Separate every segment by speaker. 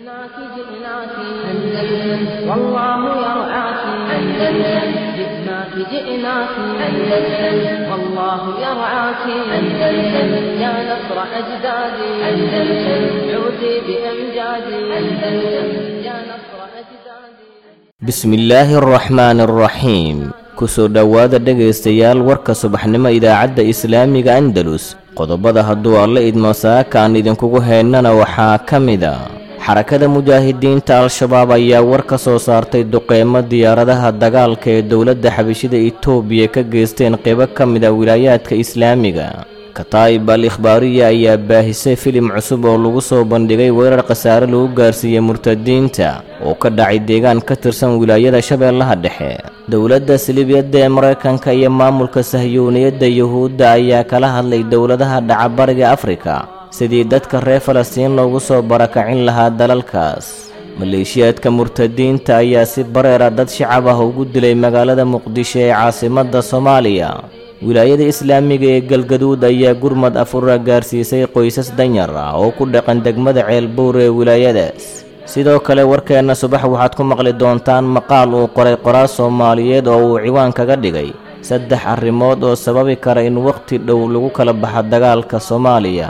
Speaker 1: جئناك جئناك أندلس والله يرعاك أندلس جئناك جئناك أندلس والله يرعاك أندلس يا نصر أجدادي أندلس عودي بأمجادي أندلس يا نصر أجدادي
Speaker 2: bismillaahi araxmaani araxiim kusoo dhowaada dhegaystayaal warka subaxnimo idaacadda islaamiga andalus qodobada hadduu alla idmo saakaan idinkugu heennana waxaa ka mida xarakada mujaahidiinta al-shabaab ayaa war ka soo saartay duqeymo diyaaradaha dagaalka ee dowladda xabashida itoobiya ka geysteen qeybo ka mid a wilaayaadka islaamiga kataa'ib al ikhbaariya ayaa baahisay filim cusub oo lagu soo bandhigay weerar khasaare lagu gaarsiiyey murtadiinta oo ka dhacay deegaan ka tirsan wilaayada shabeellaha dhexe dowladda silibiyadda ee maraykanka iyo maamulka sahyuuniyadda yuhuudda ayaa kala hadlay dowladaha dhacabariga afrika sidii dadka reer falastiin loogu soo barakacin lahaa dalalkaas maleeshiyaadka murtadiinta ayaa si bareera dad shacab ah ugu dilay magaalada muqdisho ee caasimadda soomaaliya wilaayada islaamiga ee galgaduud ayaa gurmad afura gaarsiisay qoysas danyar ah oo ku dhaqan degmada ceelbuur ee wilaayadaas sidoo kale warkeenna subax waxaad ku maqli doontaan maqaal uu qoray qoraal soomaaliyeed oo uu ciwaan kaga dhigay saddex arrimood oo sababi kara in wakhti dhow lagu kala baxa dagaalka soomaaliya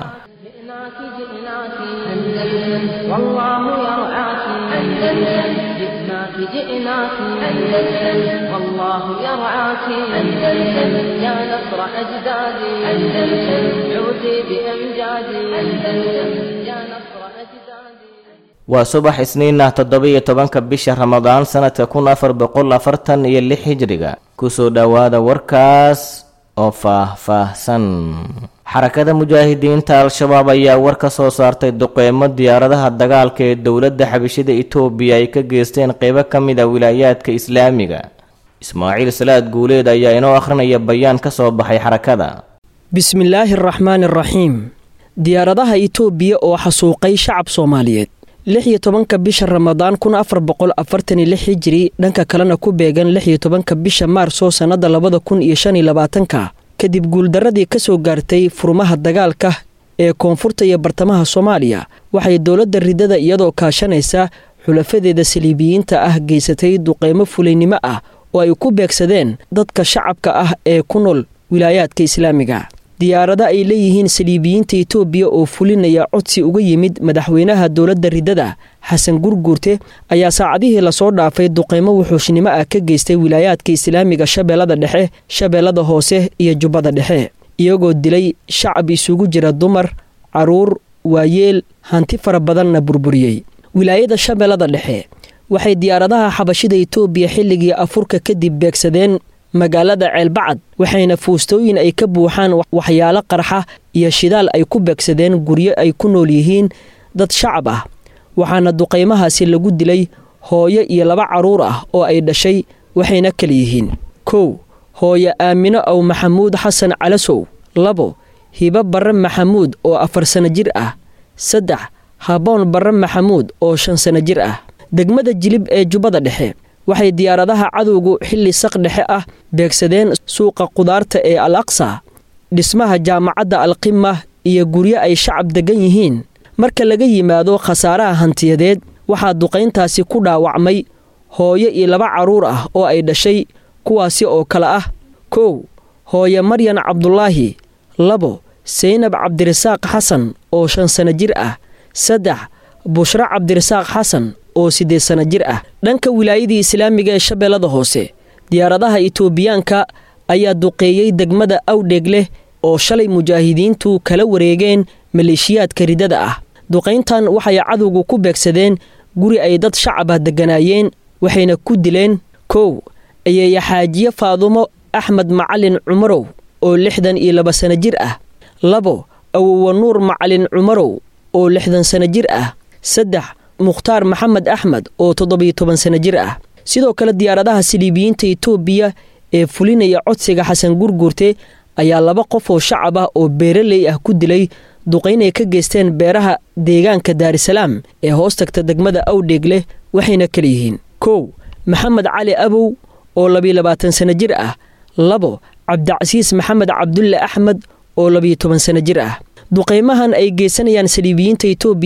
Speaker 1: جئناك جئناك أندلس والله يرعاك أندلس جئناك جئناك أندلس والله يرعاك أندلس يا نصر أجدادي أندلس عودي بأمجادي أندلس يا نصر أجدادي
Speaker 2: waa subax isniin ah toddoba-iyo tobanka bisha ramadaan sanadka kun afar boqol afartan iyo lix hijriga kusoo dhowaada warkaas oo faah-faahsan xarakada mujaahidiinta al-shabaab ayaa war ka soo saartay duqeymo diyaaradaha dagaalka ee dowladda xabashida itoobiya ay ka geysteen qeybo ka mid a wilaayaadka islaamiga ismaaciil salaad guuleed ayaa inoo akhrinaya bayaan ka soo baxay xarakada
Speaker 3: bismillaahi araxmaani araxiim diyaaradaha itoobiya oo xasuuqay shacab soomaaliyeed lix iyo tobanka bisha ramadaan kun afar boqol afartan iyo lix hijiri dhanka kalena ku beegan lix iyo tobanka bisha maarso sannada labada kun iyo shan iyo labaatanka kadib guuldarradii ka soo gaartay furmaha dagaalka ee koonfurta iyo bartamaha soomaaliya waxay dowladda ridada iyadoo kaashanaysa xulafadeeda saliibiyiinta ah geysatay duqeymo fulaynimo ah oo ay ku beegsadeen dadka shacabka ah ee ku nool wilaayaadka islaamiga diyaarado ay leeyihiin saliibiyiinta itoobiya oo fulinaya codsi uga yimid madaxweynaha dowladda ridada xasan gurguurte ayaa saacadihii lasoo dhaafay duqeymo wuxuushnimo ah ka geystay wilaayaadka islaamiga shabeellada dhexe shabeellada hoose iyo jubbada dhexe iyagoo dilay shacab isugu jira dumar caruur waayeel hanti fara badanna burburiyey wilaayada shabeellada dhexe waxay diyaaradaha xabashida itoobiya xilligii afurka kadib beegsadeen magaalada ceelbacad waxayna fuustooyin ay ka buuxaan waxyaalo qarxa iyo shidaal ay ku beegsadeen guryo ay ku nool yihiin dad shacab ah waxaana duqaymahaasi lagu dilay hooyo iyo laba carruur ah oo ay dhashay waxayna kala yihiin kow hooyo aamino ow maxamuud xasan calasow labo hibo barre maxamuud oo afar sano jir ah saddex haboon barre maxamuud oo shan sano jir ah degmada jilib ee jubbada dhexe waxay diyaaradaha cadowgu xilli saq dhexe ah beegsadeen suuqa qudaarta ee al aqsa dhismaha jaamacadda alqima iyo guryo ay shacab deggan yihiin marka laga yimaado khasaaraha hantiyadeed waxaa duqayntaasi ku dhaawacmay hooyo iyo laba carruur ah oo ay dhashay kuwaasi oo kale ah kow hooyo maryan cabdulaahi labo saynab cabdirasaaq xasan oo shan sano jir ah saddex bushro cabdirasaaq xasan oo siddeed sano jir ah dhanka wilaayadii islaamiga ee shabeellada hoose diyaaradaha itoobiyaanka ayaa duqeeyey degmada awdheeg leh oo shalay mujaahidiintu kala wareegeen maleeshiyaadka ridada ah duqayntan waxay cadowgu ku beegsadeen guri ay dad shacab ah degganaayeen waxayna ku dileen kow ayeeya xaajiye faadumo axmed macalin cumarow oo lixdan iyo laba sano jir ah labo awowa nuur macalin cumarow oo lixdan sano jir ah saddex mukhtaar maxamed axmed oo toddobiyo toban sano jir ah sidoo kale diyaaradaha siliibiyiinta itoobiya ee fulinaya codsiga xasan gurguurte ayaa laba qof oo shacab ah oo beeraley ah ku dilay duqaynay ka geysteen beeraha deegaanka daarisalaam ee hoos tagta degmada awdheeg leh waxayna kala yihiin kow maxamed cali abow oo labiyo labaatan sano jir ah labo cabdicasiis maxamed cabdulle axmed oo labiyo toban sano jir ah duqaymahan ay geysanayaan saliibiyiinta itoobiya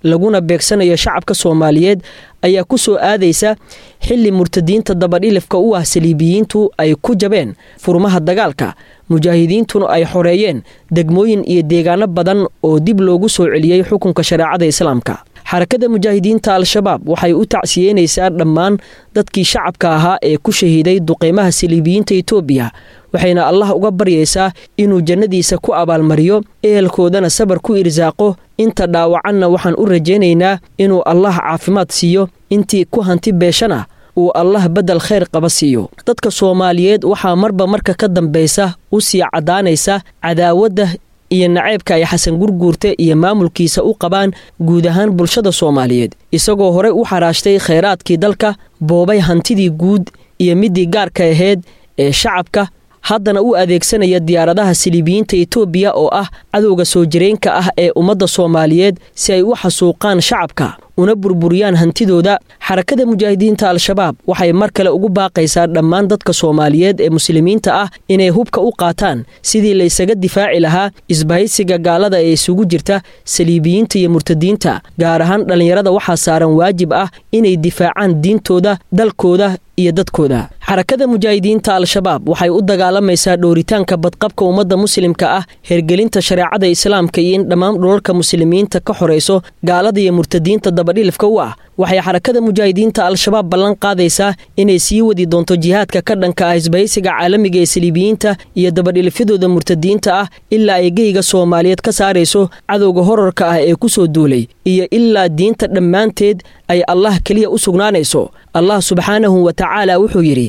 Speaker 3: laguna beegsanayo shacabka soomaaliyeed ayaa ku soo aadaysa xilli murtadiinta dabadhilifka u ah saliibiyiintu ay ku jabeen furmaha dagaalka mujaahidiintuna ay xoreeyeen degmooyin iyo deegaano badan oo dib loogu soo celiyey xukunka shareecada islaamka xarakada mujaahidiinta al-shabaab waxay u tacsiyeynaysaa dhammaan dadkii shacabka ahaa ee ku shahiiday duqeymaha saliibiyiinta etoobiya waxayna allah uga baryaysaa inuu jannadiisa ku abaalmariyo ehelkoodana sabar ku irsaaqo inta dhaawacanna waxaan u rajaynaynaa inuu allah caafimaad siiyo intii ku hanti beeshana uu allah beddel khayr qaba siiyo dadka soomaaliyeed waxaa marba marka ka dambaysa u sii caddaanaysa cadaawadda iyo naceybka ay xasan gurguurte iyo maamulkiisa u qabaan guud ahaan bulshada soomaaliyeed isagoo horey u xaraashtay khayraadkii dalka boobay hantidii guud iyo midii gaarka ahayd ee shacabka haddana u adeegsanaya diyaaradaha saliibiyiinta etoobiya oo ah cadowga soo jireenka ah ee ummadda soomaaliyeed si ay u xasuuqaan shacabka una burburiyaan hantidooda xarakada mujaahidiinta al-shabaab waxay mar kale ugu baaqaysaa dhammaan dadka soomaaliyeed ee muslimiinta ah inay hubka u qaataan sidii laysaga difaaci lahaa isbahaysiga gaalada ee isugu jirta saliibiyiinta iyo murtadiinta gaar ahaan dhallinyarada waxaa saaran waajib ah inay difaacaan diintooda dalkooda iyo dadkooda xarakada mujaahidiinta al-shabaab waxay u dagaalamaysaa dhooritaanka badqabka ummadda muslimka ah hergelinta shareecada islaamka iyo in dhammaan dhulalka muslimiinta ka xorayso gaalada iyo murtadiinta dabadhilifka u ah waxay xarakada mujaahidiinta al-shabaab ballan qaadaysaa inay sii wadi doonto jihaadka ka dhanka ah isbahaysiga caalamiga ee saliibiyiinta iyo dabadhilifyadooda murtadiinta ah ilaa ay geyga soomaaliyeed ka saarayso cadowga horarka ah ee ku soo duulay iyo ilaa diinta dhammaanteed ay allah keliya u sugnaanayso allah subxaanahu wa tacaala wuxuu yidhi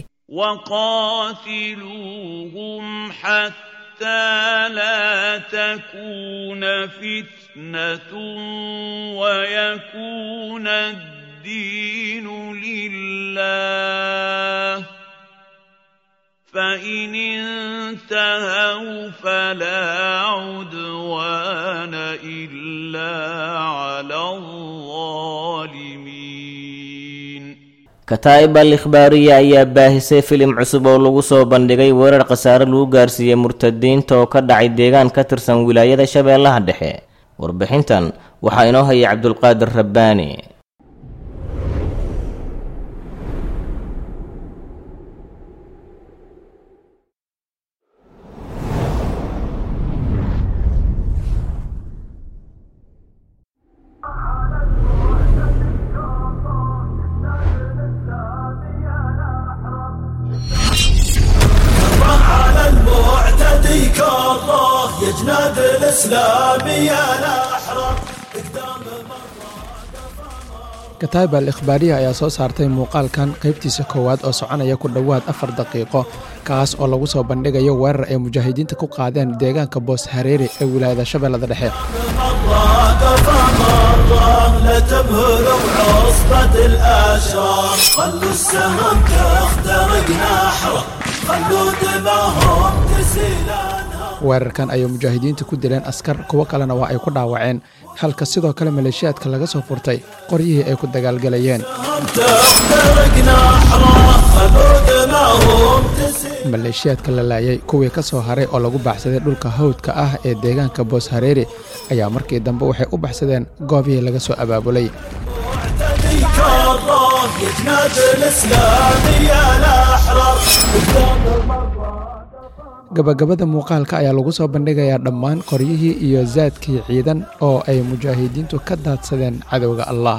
Speaker 4: وقاتلوهم حتى لا تكون فتنة ويكون الدين لله فإن انتهوا فلا عدوان إلا على الظالمين
Speaker 2: kataa'ib al ikhbaariya ayaa baahisay filim cusub oo lagu soo bandhigay weerar khasaare lagu gaarsiiyey murtadiinta oo ka dhacay deegaan ka tirsan wilaayada shabeellaha dhexe warbixintan waxaa inoo hayay cabdulqaadir rabbaani
Speaker 5: على المعتدي كره يا جناد الاسلام يا الاحرار قدام
Speaker 6: kataib al ikhbaariya ayaa soo saartay muuqaalkan qaybtiisa koowaad oo soconaya ku dhowaad afar daqiiqo kaas oo lagu soo bandhigayo weerar ay mujaahidiinta ku qaadeen deegaanka boos hareeri ee wilaayada shabeellada dhexe
Speaker 5: مرة قفا مرة لا تبهروا عصبة الاشرار خلوا السهم تخترق نحره خلوا دماهم تسيل انهار
Speaker 6: weerarkan ayay mujaahidiinta ku dileen askar kuwo kalena waa ay ku dhaawaceen halka sidoo kale maleeshiyaadka laga soo furtay qoryihii ay ku dagaalgalayeen
Speaker 5: تخترق نحره خلوا دماهم تسيل
Speaker 6: maleeshiyaadka la laayay kuwii ka soo haray oo lagu baxsaday dhulka hawdka ah ee deegaanka boos hareeri ayaa markii dambe waxay u baxsadeen goobihii laga soo abaabulay
Speaker 5: معتدي كره يا جناد الاسلام يا الاحرار قدام
Speaker 6: gabagabada muuqaalka ayaa lagu soo bandhigayaa dhammaan qoryihii iyo saadkii ciidan oo ay mujaahidiintu ka daadsadeen cadowga allah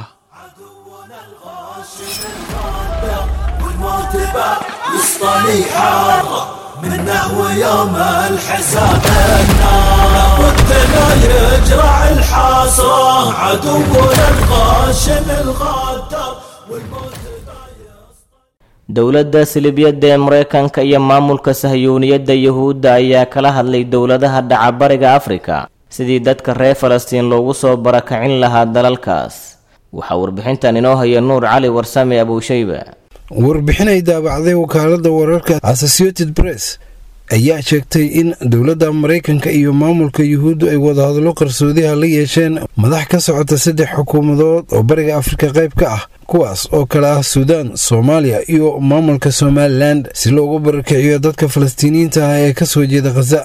Speaker 5: والموت بقى يسطني حارة منه ويوم الحساب النار ودنا يجرع الحاصرة عدونا الغاشم الغدر والموت
Speaker 2: dowladda silibiyadda ee maraykanka iyo maamulka sahyuuniyadda yuhuudda ayaa kala hadlay dowladaha dhaca bariga afrika sidii dadka reer falastiin loogu soo barakacin lahaa dalalkaas waxaa warbixintan inoo haya nuur cali warsame abuushayba
Speaker 7: warbixinay daabacday wakaaladda wararka associated press ayaa sheegtay in dowladda maraykanka iyo maamulka yuhuuddu ay wadahadallo qarsoodiha la yeesheen madax ka socota saddex xukuumadood oo bariga afrika qayb ka ah kuwaas oo kale ah suudaan soomaaliya iyo maamulka somalilan si loogu barakiciyo dadka falastiiniyiinta ah ee ka soo jeeda khaza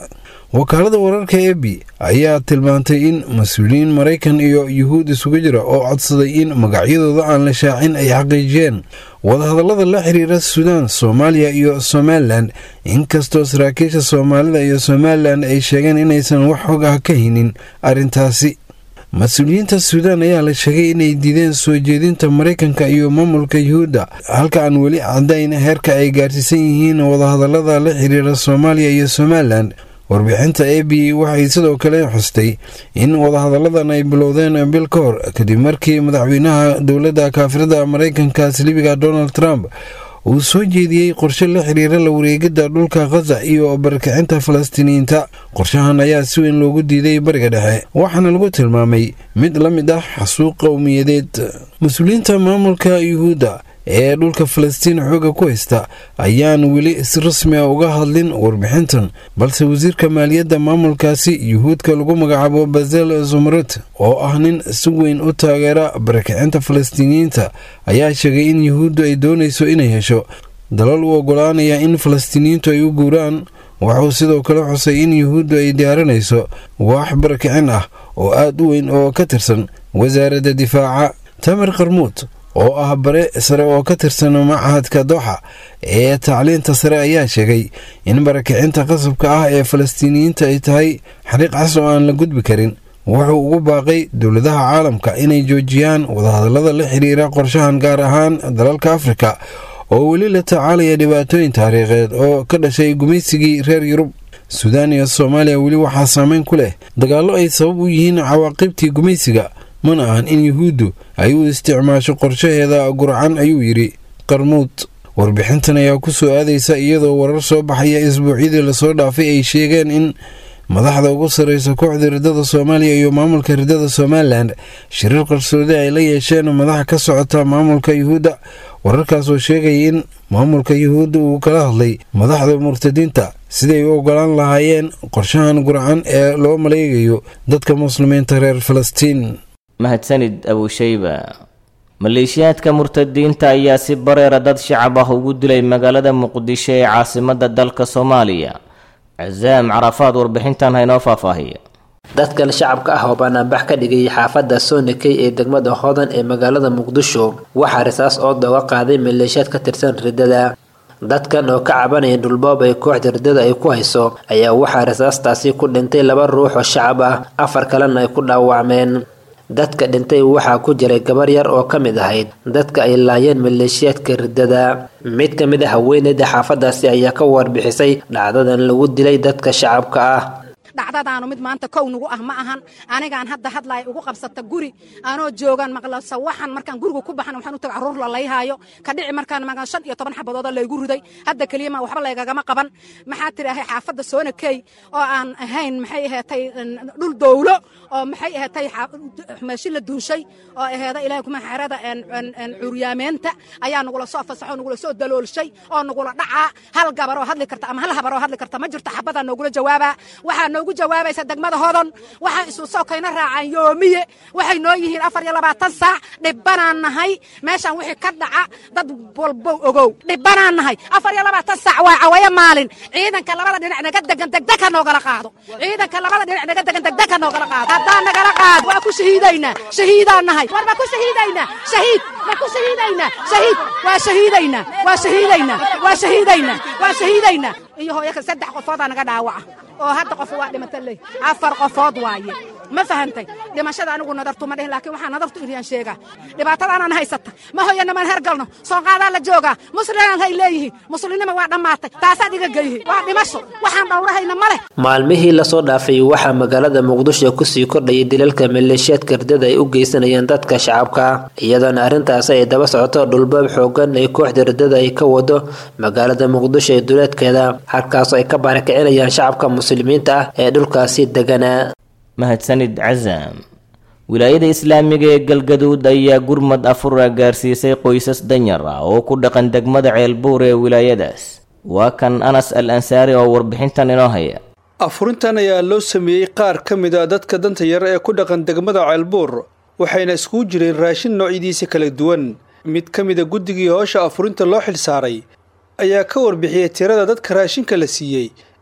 Speaker 7: wakaalada wararka e b ayaa tilmaantay in mas-uuliyiin maraykan iyo yuhuud isugu jira oo codsaday in magacyadooda aan la shaacin ay xaqiijiyeen wadahadallada la xiriira suudaan soomaaliya iyo somalilan inkastoo saraakiisha soomaalida iyo somalilan ay sheegeen inaysan wax xog ah ka haynin arrintaasi mas-uuliyiinta suudaan ayaa la sheegay inay diideen soo jeedinta maraykanka iyo maamulka yuhuudda halka aan weli caddayn heerka ay gaarsiisan yihiin wadahadallada la xiriira soomaaliya iyo somalilan warbixinta a b waxay sidoo kale xustay in wadahadalladan ay bilowdeen bil ka hor kadib markii madaxweynaha dowladda kaafirada maraykanka silibiga donald trump uu soo jeediyey qorshe la xiriira la wareegidda dhulka khaza iyo barkicinta falastiiniyiinta qorshahan ayaa si weyn loogu diiday bariga dhexe waxaana lagu tilmaamay mid la mid ah xasuuq qowmiyadeed mas-uuliyiinta maamulka yuhuudda ee dhulka falastiin xooga ku haysta ayaan weli si rasmi a uga hadlin warbixintan balse wasiirka maaliyadda maamulkaasi yuhuudka lagu magacaabo bazel zumarut oo ah nin si weyn u taageera barakicinta falastiiniyiinta ayaa sheegay in yuhuuddu ay doonayso inay hesho dalal u ogolaanaya in falastiiniyiintu ay u guuraan wuxuu sidoo kale xusay in yuhuuddu ay diyaarinayso waax barakicin ah oo aad u weyn oo ka tirsan wasaaradda difaaca tamar qarmuud oo ah bare sare oo ka tirsan machadka dooxa ee tacliinta sare ayaa sheegay in barakicinta qasabka ah ee falastiiniyiinta ay tahay xariiq cas oo aan la gudbi karin wuxuu ugu baaqay dowladaha caalamka inay joojiyaan wadahadallada la xiriira qorshahan gaar ahaan dalalka afrika oo weli la tacaalaya dhibaatooyin taariikheed oo ka dhashay gumaysigii reer yurub suudaan iyo soomaaliya weli waxaa saameyn ku leh dagaallo ay sabab u yihiin cawaaqibtii gumaysiga mana ahan in yuhuuddu ay u isticmaasho qorshaheeda gurcan ayuu yidhi qarmuud warbixintan ayaa ku soo aadaysa iyadoo warar soo baxaya isbuucyadii lasoo dhaafay ay sheegeen in madaxda ugu sarreysa kooxda riddada soomaaliya iyo maamulka riddada somalilan shiriir qarsoodi ay la yeesheen madaxa ka socota maamulka yuhuudda wararkaas oo sheegaya in maamulka yuhuudda uu kala hadlay madaxda murtadiinta siday u ogolaan lahaayeen qorshahan gurcan ee loo maleegayo dadka muslimiinta reer falastiin
Speaker 2: mahadsanid abushayba maleeshiyaadka murtadiinta ayaa si bareera dad shacab ah ugu dilay magaalada muqdisho ee caasimadda dalka soomaaliya casaam carafaad warbixintan haynoo faahfaahiya
Speaker 8: dadkan shacabka ah oo banaanbax ka dhigay xaafadda soonakey ee degmada hodan ee magaalada muqdisho waxaa risaas oo dooga qaaday maleeshiyaad ka tirsan riddada dadkan oo ka cabanaya dhulboob ay kooxda riddada ay ku hayso ayaa waxaa risaastaasi ku dhintay laba ruux oo shacab ah afar kalena ay ku dhaawacmeen dadka dhintay waxaa ku jiray gabar yar oo ka mid ahayd dadka ay laayeen maleeshiyaadka riddada mid ka mid a haweeneyda xaafadaasi ayaa ka warbixisay dhacdadan lagu dilay dadka shacabka ah
Speaker 9: dhacdadaanu mid maanta kow nagu ah ma ahan anigaan hadda hadlaaya ugu qabsata guri anoo joogaan maqlasa waxaan markaan guriga ku baxan waxaan u taga carruur la layhaayo ka dhici markaan magan shan iyo toban xabadooda laygu riday hadda keliya ma waxba laygagama qaban maxaa tidhaahay xaafadda soonakey oo aan ahayn maxay aheetay dhul dowlo oo maxay aheetay meeshi la duushay oo aheeda ilahay kuma xerada curyaameenta ayaa nagula soo fasaxo nagula soo daloolshay oo nagula dhacaa hal gabaroo hadli karta ama hal habaroo hadli karta ma jirto xabadaa noogula jawaabaa waxaa noogu jawaabaysa degmada hodon waxaa isu sokayna raacaan yoomiye waxay noo yihiin afar iyo labaatan saac dhibbanaan nahay meeshaan wixii ka dhaca dad walbow ogow dhibbanaan nahay afar iyo labaatan saac waa cawayo maalin ciidanka labada dhinac naga degan degdeg ha noogala qaado ciidanka labada dhinac naga degan degdeg ha noogala qaado haddaan nagala qaado waa ku shahiidaynaa shahiidaan nahay war ma ku shahiidaynaa shahiid ma ku shahiidaynaa shahiid waa shahiidaynaa waa shahiidaynaa waa shahiidaynaa waa shahiidaynaa iyo hooyaka saddex qofoodaa naga dhaawaca oo hadda qof waa dhimata ley afar qofood waaye ma fahantay dhimashada anigu nadartu ma dhihin laakiin waxaa nadartu iriyaan sheegaa dhibaatadaanaan haysata ma hoyana man hergalno soonqaadaa la joogaa muslimaan hay leeyihiin muslimnima waa dhammaatay taasaad iga geyhi waa dhimasho waxaan dhowrahayna ma leh
Speaker 8: maalmihii lasoo dhaafay waxaa magaalada muqdisho kusii kordhayay dilalka maleeshiyaadka riddada ay u geysanayaan dadka shacabka iyadoona arrintaasi ay daba socoto dhulbaab xoogan ay kooxda riddada ay ka wado magaalada muqdisho ee duleedkeeda halkaasoo ay ka baarakicinayaan shacabka muslimiinta ah ee dhulkaasi deganaa
Speaker 2: mahadsanid casaam wilaayada islaamiga ee galgaduud ayaa gurmad afura gaarsiisay qoysas danyar ah oo ku dhaqan degmada ceelbuur ee wilaayadaas waa kan anas al ansaari oo warbixintan inoo haya
Speaker 10: afurintan ayaa loo sameeyey qaar ka mid a dadka danta yar ee ku dhaqan degmada ceelbuur waxayna iskugu jireen raashin noocyadiisa kala duwan mid ka mid a guddigii hoosha afurinta loo xilsaaray ayaa ka warbixiyey tirada dadka raashinka la siiyey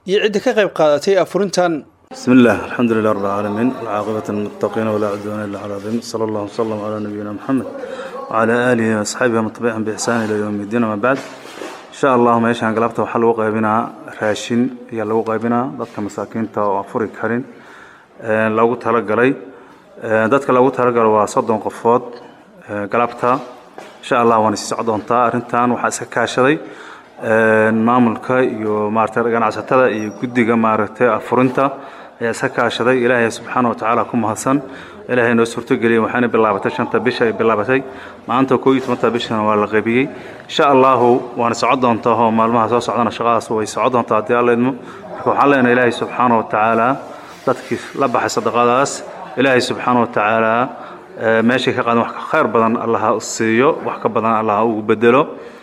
Speaker 10: iyo cidda ka qayb qaadatay afurintan
Speaker 11: بسم الله الحمد لله رب العالمين والعاقبة للمتقين ولا عدوان إلا على الظالمين صلى الله وسلم على نبينا محمد وعلى آله وأصحابه ومن تبعهم بإحسان إلى يوم الدين وما بعد إن شاء الله meeshaan galabta waxaa lagu qaybinaa raashin ayaa lagu qaybinaa dadka masaakiinta oo afuri karin ee loogu talagalay Ee, dadka loogu talagalo waa soddon qofood ee, galabta insha allah waana sii socon doontaa arrintan waxaa iska kaashaday ee, maamulka iyo maaragtay ganacsatada iyo guddiga maaragtay afurinta ayaa iska kaashaday ilaahay subxaana watacaala ku mahadsan ilaahay noo suurtogeliyey waxaana bilaabatay shanta bisha ay bilaabatay maanta koo iyo tobanta bishana waa la qaybiyey insha allahu waana socon doontaa oo maalmaha soo socdana shaqadaas way socon doontaa haddii alla idmo marka waxaan leenahay ilaahay subxaana watacaala dadkii la baxay sadaqadaas ilaahay subxaana watacaala ee, meeshay ka qaadan wax ka khayr badan allaha siiyo wax ka badan allaha ugu bedelo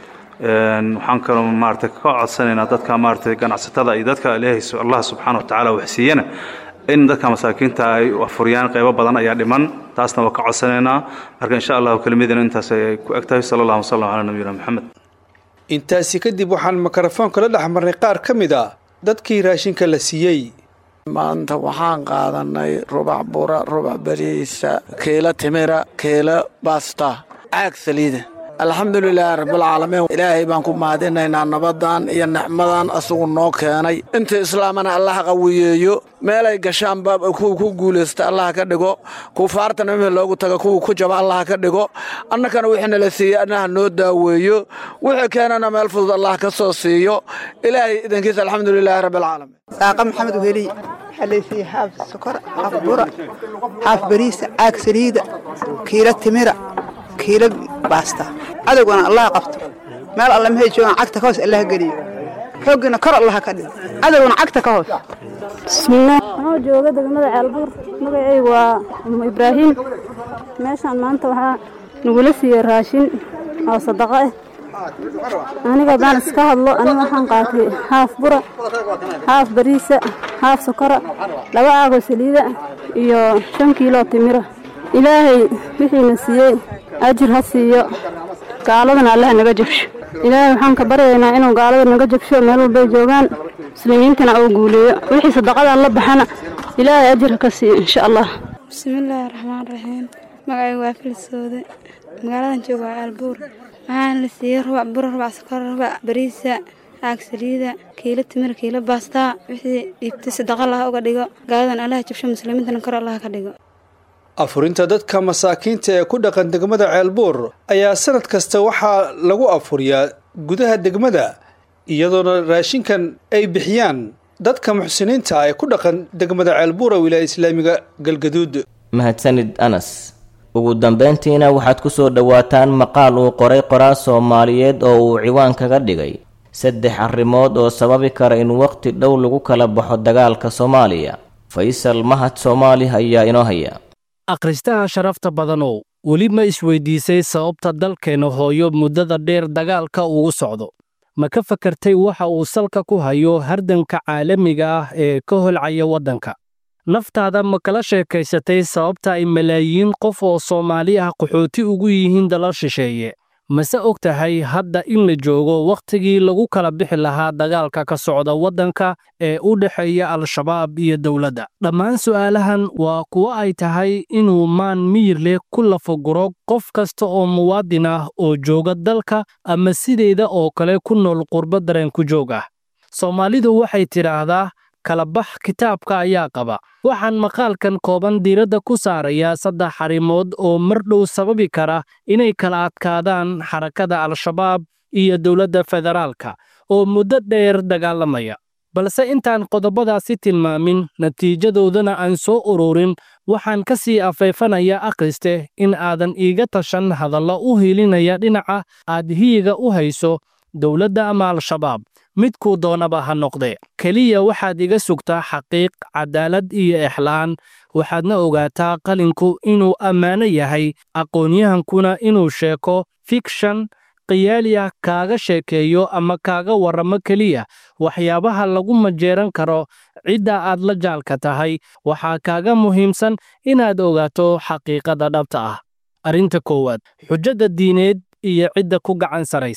Speaker 11: Een, waxaan kaloo maaragtay ka codsanaynaa dadka maaragtay ganacsatada iyo dadka ilaahay su- allah subxaana watacaala wax siiyana in dadka masaakiinta ay afuriyaan qeybo badan ayaa dhiman taasna waa ka codsanaynaa marka insha allahu kelmadina intaas ay ku eg tahay sala allahu wasalam calaa nabiyina maxamed
Speaker 10: intaasi kadib waxaan mikrofoonka la dhex marnay qaar ka mid a dadkii raashinka la siiyey
Speaker 12: maanta waxaan qaadanay rubac bura rubac bariisa kiilo timira kiilo basta caag saliida alxamdulilaahi rabbilcaalamiin ilaahay baan ku mahadinaynaa nabadan iyo nicmadan asagu noo keenay inta islaamana allah qawiyeeyo meelay gashaanba kuwa ku guulaysta allah ka dhigo kufaartana wixii loogu taga kuwa ku jaba allah ka dhigo annakana wixii nala siiyey annaha noo daaweeyo wixii keenana meel fudud allah ka soo siiyo ilaahay idankiisa alxamdulilaahi rabbilcaalamiin
Speaker 13: saaqa maxamed weheliy waxaa laysiiyey haaf sokor haaf bura haaf bariisa caag saliida kiilo timira kiilo baasta cadowgana allah qabto meel alle mahay joogaan cagta ka hoos allah geliyo xooggiina kor allah ka dhigo cadowgana cagta ka hoos
Speaker 14: bismillaah anoo jooga degmada ceelbuur magacaygu waa umu ibraahiim meeshaan maanta waxaa nagula siiyey raashin oo sadaqo ah aniga haddaan iska hadlo aniga waxaan qaatay haaf bura haaf bariisa haaf sokora laba caagoo saliida iyo shan kiiloo timira ilaahay wixiina siiyey ajir ha siiyo gaaladana allah naga jabsho ilaahay waxaan ka baryaynaa inuu gaalada naga jabsho meel walbay joogaan muslimiintana uu guuleeyo wixii sadaqadan la baxana ilaahay ajir ha ka siiyo insha allah
Speaker 15: bismillaahi raxmaan raxiim magacaygu waa filisooda magaaladan jooga waa aalbuur waxaana la siiyey rubac bura rubac sokor rubac bariisa caag saliida kiilo timir kiilo baastaa wixii dhiibtay sadaqa laha uga dhigo gaaladan allaha jabsho muslimiintana kor allaha ka dhigo
Speaker 10: afurinta dadka masaakiinta ee ku dhaqan degmada ceelbuur ayaa sanad kasta waxaa lagu afuriyaa gudaha degmada iyadoona raashinkan ay bixiyaan dadka muxsiniinta ah ee ku dhaqan degmada ceelbuur ee wilaaya islaamiga galgaduud
Speaker 2: mahadsanid anas ugu dambayntiina waxaad ku soo dhowaataan maqaal uu qoray qoraa soomaaliyeed oo uu ciwaan kaga dhigay saddex arrimood oo sababi kara in waqti dhow lagu kala baxo dagaalka soomaaliya faysal mahad soomaali ayaa inoo haya
Speaker 16: akhristaha sharafta badanow weli ma isweydiisay sababta dalkeenna hooyo muddada dheer dagaalka ugu socdo ma ka fakartay waxa uu salka ku hayo hardanka caalamiga ah ee ka holcaya waddanka naftaada ma kala sheekaysatay sababta ay malaayiin qof oo soomaali ah qaxooti ugu yihiin dalal shisheeye mase og tahay hadda in la joogo wakhtigii lagu kala bixi lahaa dagaalka ka socda waddanka ee u dhexeeya al-shabaab iyo dowladda dhammaan su'aalahan waa kuwo ay tahay inuu maan miyir leh ku lafaguro qof kasta oo muwaadin ah oo jooga dalka ama sideeda oo kale ku nool qurbo dareen ku joog ah soomaalidu waxay tidhaahdaa kalabax kitaabka ayaa qaba waxaan maqaalkan kooban diiradda ku saarayaa saddex arrimood oo mar dhow sababi kara inay kala adkaadaan xarakada al-shabaab iyo dowladda federaalka oo muddo dheer dagaalamaya balse intaan qodobadaasi tilmaamin natiijadoodana aan soo ururin waxaan ka sii afeefanayaa akhriste in aadan iiga tashan hadallo u hiilinaya dhinaca aad hiyiga u hayso dowladda ama al-shabaab midkuu doonaba ha noqdee keliya waxaad iga sugtaa xaqiiq cadaalad iyo exlaan waxaadna ogaataa qalinku inuu ammaano yahay aqoonyahankuna inuu sheeko fikshan khiyaaliya kaaga sheekeeyo ama kaaga warramo keliya waxyaabaha lagu majeeran karo cidda aad la jaalka tahay waxaa kaaga muhiimsan inaad ogaato xaqiiqada dhabta ah arrinta koowaad xujada diineed iyo cidda ku gacan saraysa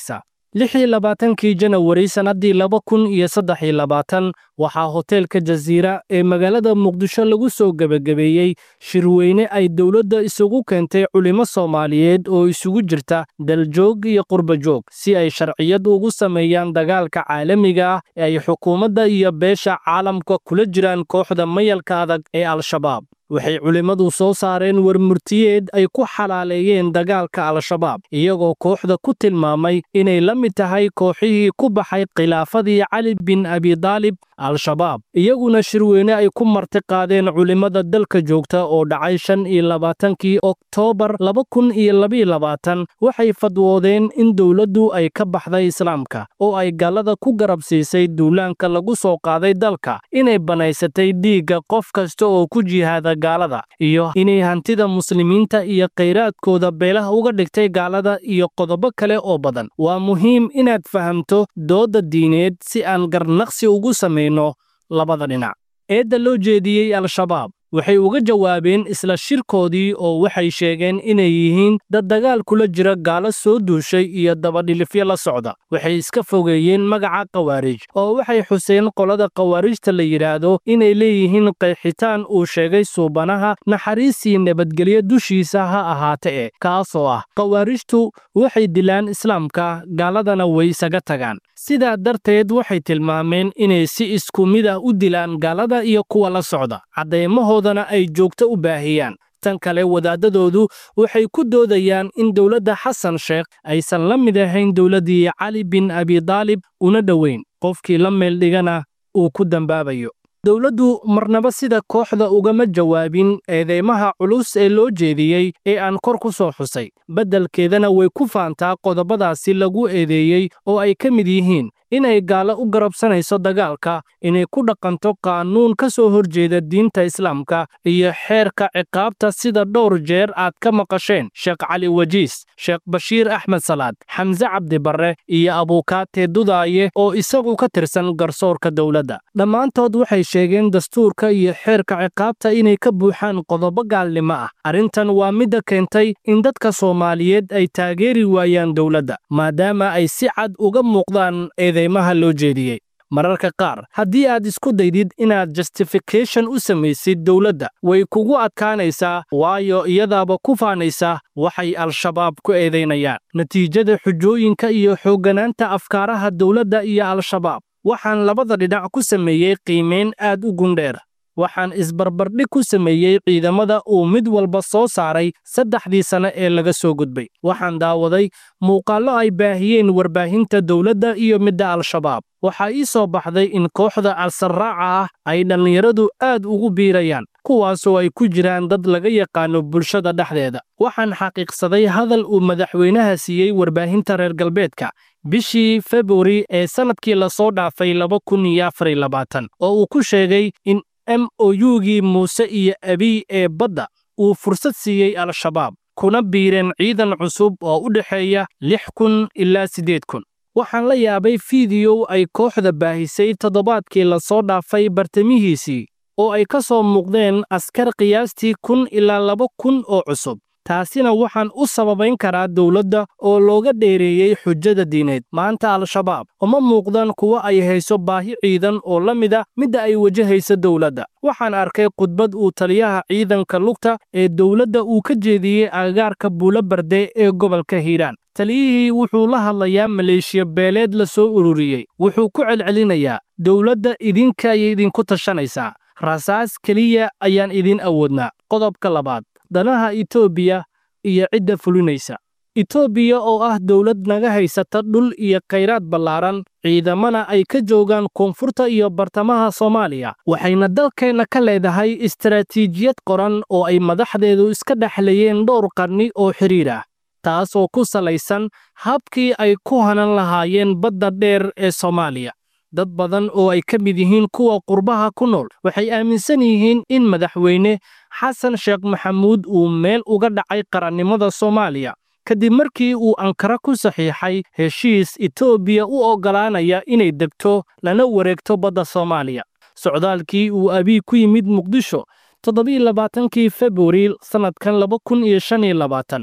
Speaker 16: lix iyo labaatankii janawari sannaddii laba kun iyo saddex iyo labaatan waxaa hoteelka jasiira ee magaalada muqdisho lagu soo gebagabeeyey shirweyne ay dowladda isugu keentay culimo soomaaliyeed oo isugu jirta daljoog iyo qurbajoog si ay sharciyad ugu sameeyaan dagaalka caalamiga ah ee ay xukuumadda iyo beesha caalamka kula jiraan kooxda mayalka adag ee al-shabaab waxay culimmadu soo saareen warmurtiyeed ay ku xalaaleeyeen dagaalka al-shabaab iyagoo kooxda ku tilmaamay inay la mid tahay kooxihii ku baxay khilaafadii cali bin abidaalib al-shabaab iyaguna shirweyne ay ku marti qaadeen culimmada dalka joogta oo dhacay shan iyo labaatankii oktoobar laba kun iyo labaiyo labaatan waxay fadwoodeen in dowladdu ay ka baxday islaamka oo ay gallada ku garab siisay duulaanka lagu soo qaaday dalka inay banaysatay dhiigga qof kasta oo ku jihaada gaalada iyo inay hantida muslimiinta iyo khayraadkooda beelaha uga dhigtay gaalada iyo qodobo kale oo badan waa muhiim inaad fahamto doodda diineed si aan garnaqsi ugu samayno labada dhinac eedda loo jeediyey al-shabaab waxay uga jawaabeen isla shirkoodii oo waxay sheegeen inay yihiin dad dagaal kula jira gaalo soo duushay iyo dabadhilifyo la socda waxay iska fogeeyeen magaca khawaarij oo waxay xuseen qolada khawaarijta la yidhaahdo inay leeyihiin qeexitaan uu sheegay suubanaha naxariisii nabadgelyo dushiisa ha ahaate e kaasoo ah khawaarijtu waxay dilaan islaamka gaaladana way isaga tagaan sidaa darteed waxay tilmaameen inay si isku mid ah u dilaan gaalada iyo kuwa la socda caddeemahoodana ay joogto u baahiyaan tan kale wadaadadoodu waxay ku doodayaan in dowladda xasan sheekh aysan la mid ahayn dowladdii cali bin abidaalib una dhoweyn qofkii la meeldhigana uu ku dambaabayo dowladdu marnaba sida kooxda ugama jawaabin eedeymaha culus ee loo jeediyey ee aan kor ku soo xusay beddelkeedana way ku faantaa qodobadaasi lagu eedeeyey oo ay ka mid yihiin inay gaalo u garabsanayso dagaalka inay ku dhaqanto qaanuun ka soo horjeeda diinta islaamka iyo xeerka ciqaabta sida dhowr jeer aad ka maqasheen sheekh cali wajiis sheekh bashiir axmed salaad xamse cabdi barre iyo abuukaate dudaaye oo isagu ka tirsan garsoorka dowladda dhammaantood waxay sheegeen dastuurka iyo xeerka ciqaabta inay ka buuxaan qodobo gaalnimo ah arrintan waa midda keentay in dadka soomaaliyeed ay taageeri waayaan dowladda maadaama ay si cad uga muuqdaan eedeymaha loo jeediyey mararka qaar haddii aad isku daydid inaad justification u samaysid dowladda way kugu adkaanaysaa waayo iyadaaba ku faanaysa waxay al-shabaab ku eedaynayaan natiijada xujooyinka iyo xoogganaanta afkaaraha dowladda iyo al-shabaab waxaan labada dhinac ku sameeyey qiimayn aad u gundheer waxaan isbarbardhig ku sameeyey ciidamada uu mid walba soo saaray saddexdii sane ee laga soo gudbay waxaan daawaday muuqaallo ay baahiyeen warbaahinta dowladda iyo midda al-shabaab waxaa ii soo baxday in kooxda al-sarraaca ah ay dhallinyaradu aad ugu biirayaan kuwaasoo ay ku jiraan dad laga yaqaano bulshada dhexdeeda waxaan xaqiiqsaday hadal uu madaxweynaha siiyey warbaahinta reer galbeedka bishii februari ee sannadkii lasoo dhaafay laba kun iyo afar iyo labaatan oo uu ku sheegay in m o u-gii muuse iyo abiy ee badda uu fursad siiyey al-shabaab kuna biireen ciidan cusub oo u dhexeeya lix kun ilaa siddeed kun waxaan la yaabay fiidiyow ay kooxda baahisay toddobaadkii lasoo dhaafay bartamihiisii oo ay ka soo muuqdeen askar qiyaastii kun ilaa laba kun oo cusub taasina waxaan u sababayn karaa dowladda oo looga dheereeyey xujada diineed maanta al-shabaab uma muuqdaan kuwo ay hayso baahi ciidan oo la mid a midda ay wajahaysa dowladda waxaan arkay khudbad uu taliyaha ciidanka lugta ee dowladda uu ka jeediyey agagaarka buulo barde ee gobolka hiiraan taliyihii wuxuu la hadlayaa maleeshiya beeleed la soo ururiyey wuxuu ku celcelinayaa dowladda idinka ayay idinku tashanaysaa rasaas keliya ayaan idin awoodnaa qodobka labaad danaha itoobiya iyo cidda fulinaysa itoobiya oo ah dowlad naga haysata dhul iyo khayraad ballaaran ciidamana ay ka joogaan koonfurta iyo bartamaha soomaaliya waxayna dalkeenna ka leedahay istaraatiijiyad qoran oo ay madaxdeedu iska dhexlayeen dhowr qarni oo xidhiir ah taasoo ku salaysan habkii ay ku hanan lahaayeen badda dheer ee soomaaliya dad badan oo ay ka mid yihiin kuwa qurbaha ku nool waxay aaminsan yihiin in madaxweyne xasan sheekh maxamuud uu meel uga dhacay qarannimada soomaaliya kadib markii uu ankara ku saxiixay heshiis etoobiya u oggolaanaya inay degto lana wareegto badda soomaaliya socdaalkii uu abiy ku yimid muqdisho toddobaiyo labaatankii februari sannadkan laba kun iyo shan iyo labaatan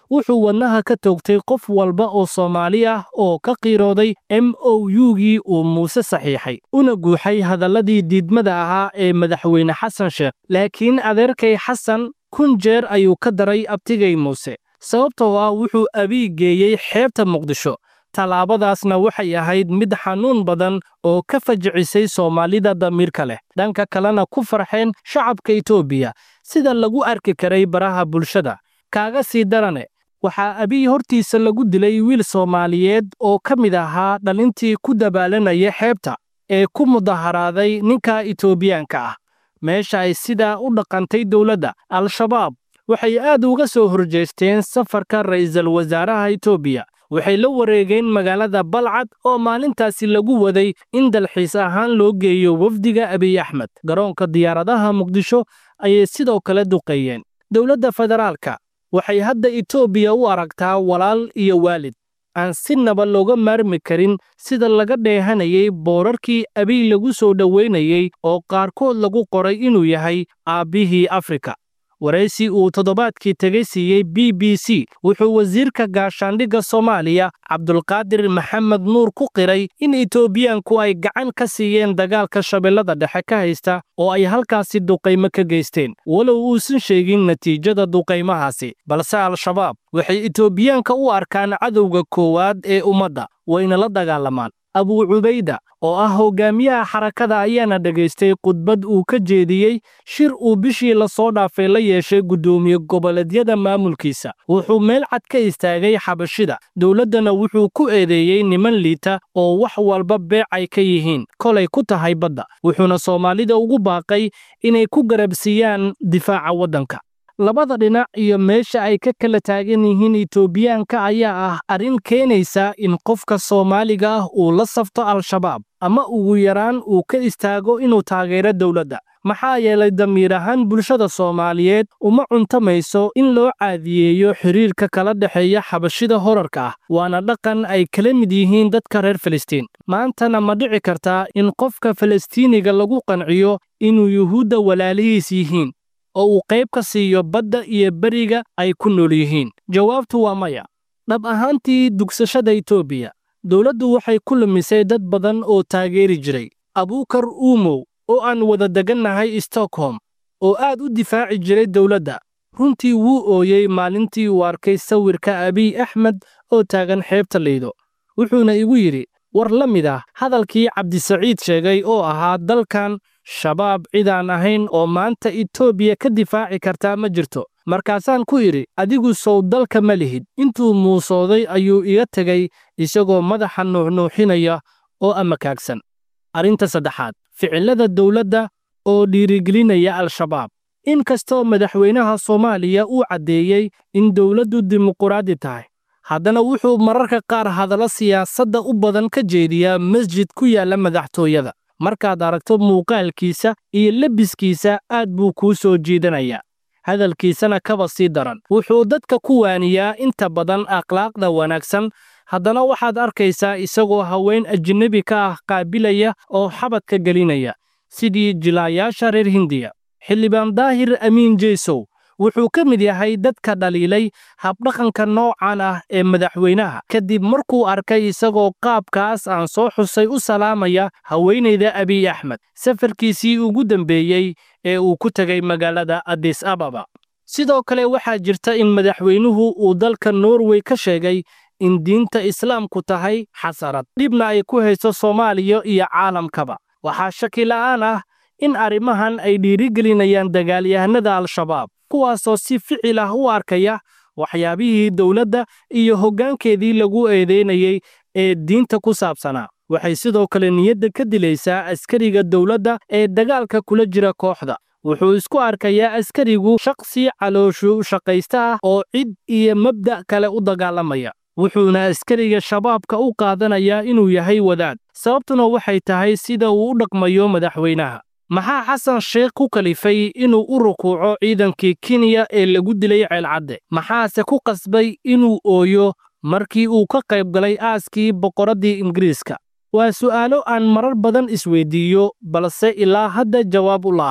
Speaker 16: wuxuu wadnaha ka toogtay qof walba oo soomaali ah oo ka qiirooday m o u-gii uu muuse saxiixay una guuxay hadalladii diidmada ahaa ee madaxweyne xasan sheekh laakiin adeerkay xasan kun jeer ayuu ka daray abtigay muuse sababtoo ah wuxuu abiy geeyey xeebta muqdisho tallaabadaasna waxay ahayd mid xanuun badan oo ka fajicisay soomaalida damiirka leh dhanka kalena ku farxeen shacabka etoobiya sida lagu arki karay baraha bulshada kaaga sii darane waxaa abiy hortiisa lagu dilay wiil soomaaliyeed oo ka mid ahaa dhalintii ku dabaalanaya xeebta ee ku mudaharaaday ninka etoobiyaanka ah meesha ay sidaa u dhaqantay dowladda al-shabaab waxay aad uga soo horjeesteen safarka ra'iisul wasaaraha etoobiya waxay la wareegeen magaalada balcad oo maalintaasi lagu waday in dalxiis ahaan loo geeyo wafdiga abiy axmed garoonka diyaaradaha muqdisho ayay sidoo kale duqeeyeen dowladda federaalka waxay hadda etoobiya u aragtaa walaal iyo waalid aan si naba looga maarmi karin sida laga dheehanayay boorarkii abiy lagu soo dhoweynayey oo qaarkood lagu qoray inuu yahay aabbihii afrika waraysi uu toddobaadkii tegay siiyey b b c wuxuu wasiirka gaashaandhigga soomaaliya cabdulqaadir maxamed nuur ku qiray in etoobiyaanku ay gacan ka siiyeen dagaalka shabeellada dhexe ka haysta oo ay halkaasi duqaymo ka geysteen walow uusan sheegin natiijada duqaymahaasi balse al-shabaab waxay etoobiyaanka u arkaan cadowga koowaad ee ummadda wayna la dagaalamaan abuu cubayda oo ah hogaamiyaha xarakada ayaana dhegaystay khudbad uu ka jeediyey shir uu bishii lasoo dhaafay la yeeshay guddoomiye goboleedyada maamulkiisa wuxuu meel cad ka istaagay xabashida dowladdana wuxuu ku eedeeyey niman liita oo wax walba beec ay ka yihiin kolay ku tahay badda wuxuuna soomaalida ugu baaqay inay ku garabsiiyaan difaaca waddanka labada dhinac iyo meesha ay ka kala taagan yihiin etoobiyaanka ayaa ah arrin keenaysa in qofka soomaaliga ah uu la safto al-shabaab ama ugu yaraan uu ka istaago inuu taageero dowladda maxaa yeelay damiir ahaan bulshada soomaaliyeed uma cuntamayso in loo caadiyeeyo xiriirka kala dhexeeya xabashida horarka ah waana dhaqan ay kala mid yihiin dadka reer filistiin maantana ma dhici kartaa in qofka falastiiniga lagu qanciyo inuu yuhuudda walaalihiis yihiin oo uu qayb ka siiyo badda iyo beriga ay ku nool yihiin jawaabtu waa maya dhab ahaantii dugsashada etoobiya dowladdu waxay ku lumisay dad badan oo taageeri jiray abuukar uumow oo aan wada degannahay stockholm oo aad u difaaci jiray dowladda runtii wuu ooyey maalintii uu arkay sawirka abiy axmed oo taagan xeebta liido wuxuuna igu yidhi war la mid ah hadalkii cabdisaciid sheegay oo ahaa dalkan shabaab cidaan ahayn oo maanta etoobiya ka difaaci kartaa ma jirto markaasaan ku idhi adigu sow dalka ma lihid intuu muusooday ayuu iga tegay isagoo madaxa nuuxnuuxinaya oo amakaagsan arrinta saddexaad ficillada dowladda oo dhiirigelinaya al-shabaab in kastoo madaxweynaha soomaaliya uu caddeeyey in dowladdu dimuquraadi tahay haddana wuxuu mararka qaar hadallo siyaasadda u badan ka jeediyaa masjid ku yaalla madaxtooyada markaad aragto muuqaalkiisa iyo lebiskiisa aad buu kuu soo jiidanayaa hadalkiisana kaba sii daran wuxuu dadka ku waaniyaa inta badan akhlaaqda wanaagsan haddana waxaad arkaysaa isagoo haween ajnebi ka ah qaabilaya oo xabadka gelinaya sidii jilaayaasha reer hindiya xildhibaan daahir amiin jeysow wuxuu ka mid yahay dadka dhaliilay habdhaqanka noocan ah ee madaxweynaha kadib markuu arkay isagoo qaabkaas aan soo xusay u salaamaya haweenayda abiy axmed safarkiisii ugu dambeeyey ee uu ku tegay magaalada adis ababa sidoo kale waxaa jirta in madaxweynuhu uu dalka norway ka sheegay in diinta islaamku tahay xasarad dhibna ay ku hayso soomaaliya iyo caalamkaba waxaa shaki la'aan ah in arrimahan ay dhiirigelinayaan dagaalyahanada al-shabaab kuwaasoo si ficil ah u arkaya waxyaabihii dowladda iyo hoggaankeedii lagu eedeynayey ee diinta ku saabsanaa waxay sidoo kale niyadda ka dilaysaa askariga dowladda ee dagaalka kula jira kooxda wuxuu isku arkayaa askarigu shaqsi calooshu shaqaysta ah oo cid iyo mabda' kale u dagaalamaya wuxuuna askariga shabaabka u qaadanayaa inuu yahay wadaad sababtuna waxay tahay sida uu u dhaqmayo madaxweynaha maxaa xasan sheekh ku kalifay inuu u rukuuco ciidankii kenya ee lagu dilay ceelcadde maxaase ku qasbay inuu ooyo markii uu ka qayb galay aaskii boqoraddii ingiriiska waa su'aalo aan marar badan isweydiiyo balse ilaa hadda jawaab u la'ahay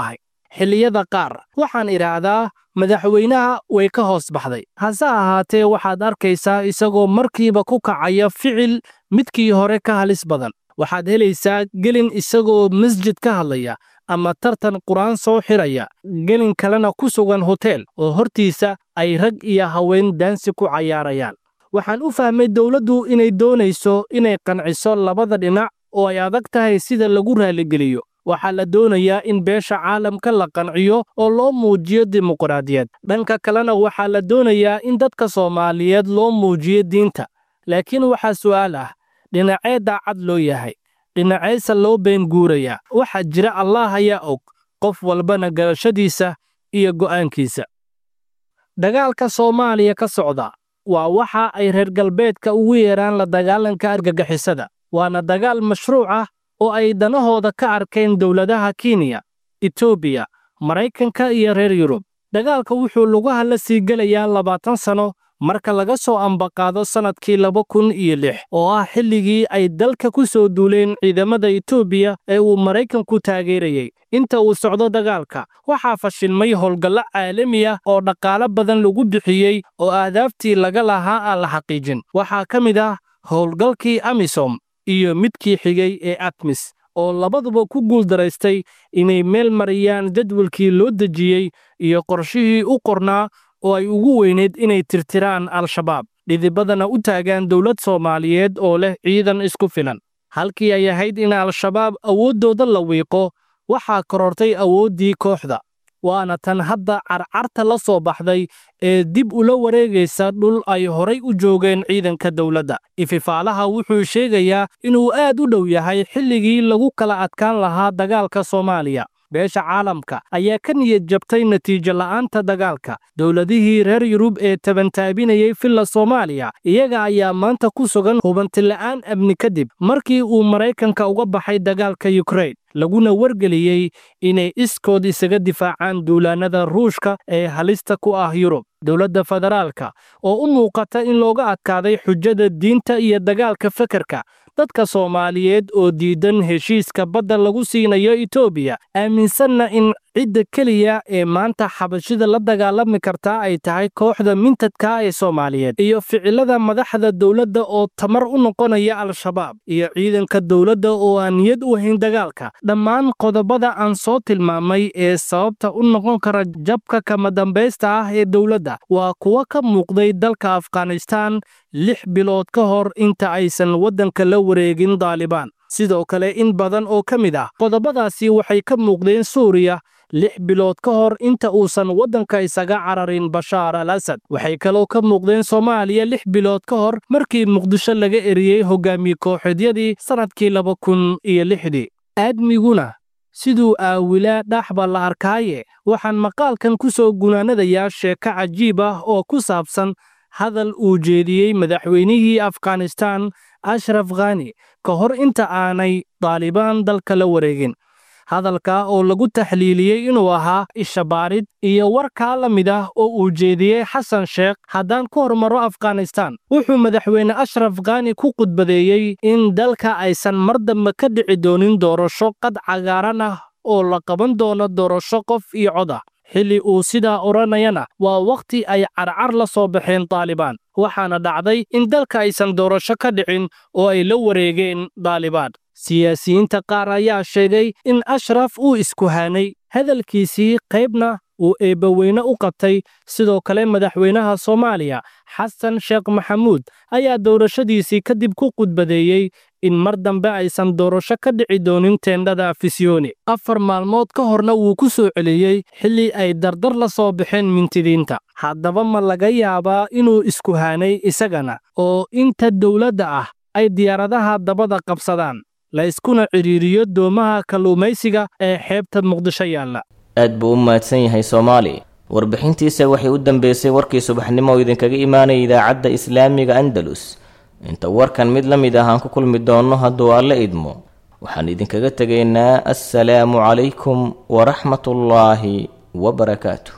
Speaker 16: xilliyada qaar waxaan idhaahdaa madaxweynaha way ka hoos baxday hase ahaatee waxaad arkaysaa isagoo markiiba ku kacaya ficil midkii hore ka halis badan waxaad helaysaa gelin isagoo masjid ka hadlaya ama tartan qur-aan soo xidhaya gelin kalena ku sugan hoteel oo hortiisa ay rag iyo haween daansi ku cayaarayaan waxaan u fahmay dowladdu inay doonayso inay qanciso labada dhinac oo ay adag tahay sida lagu raaligeliyo waxaa la doonayaa in beesha caalamka la qanciyo oo loo muujiyo dimuqraadiyad dhanka kalena waxaa la doonayaa in dadka soomaaliyeed loo muujiyo diinta laakiin waxaa su'aal ah dhinacee daacad loo yahay dhinaceese loo been guurayaa waxaa jira allaah ayaa og qof walbana garashadiisa iyo go'aankiisa dagaalka soomaaliya ka socda waa waxa ay reer galbeedka ugu yeedhaan la dagaalanka argagixisada waana dagaal mashruuc ah oo ay danahooda ka arkeen dowladaha kenya etoobiya maraykanka iyo reer yurub dagaalka wuxuu lugaha la sii gelayaa labaatan sanno marka laga soo ambaqaado sannadkii laba kun iyo lix oo ah xilligii ay dalka ku soo duuleen ciidamada etoobiya ee uu maraykanku taageerayey inta uu socdo dagaalka waxaa fashilmay howlgallo caalami ah oo dhaqaalo badan lagu bixiyey oo aadaabtii laga lahaa aan la xaqiijin waxaa ka mid ah howlgalkii amisom iyo midkii xigay ee atmis oo labaduba ku guuldaraystay inay meel mariyaan jadwalkii loo dejiyey iyo qorshihii u qornaa oo ay ugu weyneyd inay tirtiraan al-shabaab dhidibadana u taagaan dowlad soomaaliyeed oo leh ciidan isku filan halkii ay ahayd in al-shabaab awooddooda la wiiqo waxaa korortay awooddii kooxda waana tan hadda carcarta la soo baxday ee dib ula wareegaysa dhul ay horay u joogeen ciidanka dowladda ififaalaha wuxuu sheegayaa inuu aad u dhow yahay xilligii lagu kala adkaan lahaa dagaalka soomaaliya beesha caalamka ayaa ka niyad jabtay natiijo la'aanta dagaalka dowladihii reer yurub ee tabantaabinayey filla soomaaliya iyaga ayaa maanta ku sugan hubantila'aan amni kadib markii uu maraykanka uga baxay dagaalka yukrain laguna wargeliyey inay iskood isaga difaacaan duulaannada ruushka ee halista ku ah yurub dowladda federaalka oo u muuqata in looga adkaaday xujada diinta iyo dagaalka fekerka dadka soomaaliyeed oo diidan heshiiska badda lagu siinayo etoobiya aaminsanna in cidda keliya ee maanta xabashida la dagaalami kartaa ay tahay kooxda mintadka ee soomaaliyeed iyo ficilada madaxda dowladda oo tamar u noqonaya al-shabaab iyo ciidanka dowladda oo aan niyad u hayn dagaalka dhammaan qodobada aan soo tilmaamay ee sababta u noqon kara jabka kama dambaysta ah ee dowladda waa kuwa ka muuqday dalka afghanistaan lix bilood ka hor inta aysan waddanka la wareegin daalibaan sidoo kale in badan oo ka mid ah qodobadaasi waxay ka muuqdeen suuriya lix bilood ka hor inta uusan waddanka isaga cararin bashaar al asad waxay kaloo ka muuqdeen soomaaliya lix bilood ka hor markii muqdisho laga eriyey hogaamiye kooxeedyadii sannadkii laba kun iyo lixdii aadmiguna siduu aawilaa dhaxba la arkaaye waxaan maqaalkan ku soo gunaanadayaa sheeko cajiib ah oo ku saabsan hadal uu jeediyey madaxweynihii afghanistaan ashraf khani ka hor inta aanay daalibaan dalka la wareegin hadalka oo lagu taxliiliyey inuu ahaa ishabaarid iyo warkaa la mid ah oo uu jeediyey xasan sheekh haddaan ku hormaro afghanistaan wuxuu madaxweyne ashraf khani ku khudbadeeyey in dalka aysan mar dambe ka dhici doonin doorasho qad cagaaran ah oo la qaban doono doorasho qof iyo cod ah xilli uu sidaa odhanayana waa wakhti ay carcar la soo baxeen daalibaan waxaana dhacday in dalka aysan doorasho ka dhicin oo ay la wareegeen daalibaan siyaasiyiinta qaar ayaa sheegay in ashraf uu iskuhaanay hadalkiisii qaybna uu eebbaweyne u qabtay sidoo kale madaxweynaha soomaaliya xasan sheekh maxamuud ayaa doorashadiisii kadib ku khudbadeeyey in mar dambe aysan doorasho ka dhici doonin teendhada afisyooni afar maalmood ka horna wuu ku soo celiyey xilli ay dardar la soo baxeen mintidiinta haddaba ma laga yaabaa inuu iskuhaanay isagana oo inta dowladda ah ay diyaaradaha dabada qabsadaan la iskuna cidhiiriyo doomaha kalluumaysiga ee xeebta muqdisho yaalla
Speaker 2: aad buu u mahadsan yahay soomaali warbixintiisa waxay u dambeysay warkii subaxnimo oo idinkaga imaanaya idaacadda islaamiga andalus inta warkan mid la mid ah aan ku kulmi doonno hadduu alle idmo waxaan idinkaga tegaynaa assalaamu calaykum waraxmatullaahi wabarakaatu